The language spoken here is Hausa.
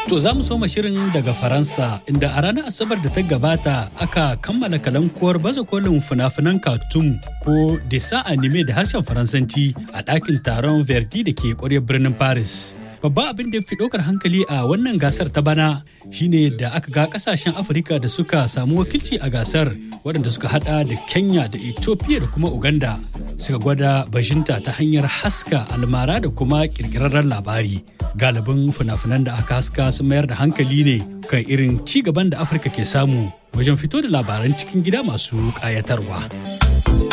To za mu soma shirin daga Faransa inda a ranar Asabar da ta gabata aka kammala kalankuwar baza kolin fina-finan cartoon ko desa anime da harshen Faransanci a ɗakin taron Verdi da ke ƙwaryar birnin Paris. Babban abin da fi ɗaukar hankali a wannan gasar ta bana shine da aka ga ƙasashen Afirka da suka samu wakilci a gasar waɗanda suka hada da Kenya da Ethiopia da kuma Uganda suka gwada bajinta ta hanyar haska almara da kuma ƙirƙirarren labari. galibin fina-finan da aka haska sun mayar da hankali ne kan irin ci gaban da afirka ke samu wajen fito da labaran cikin gida masu ƙayatarwa.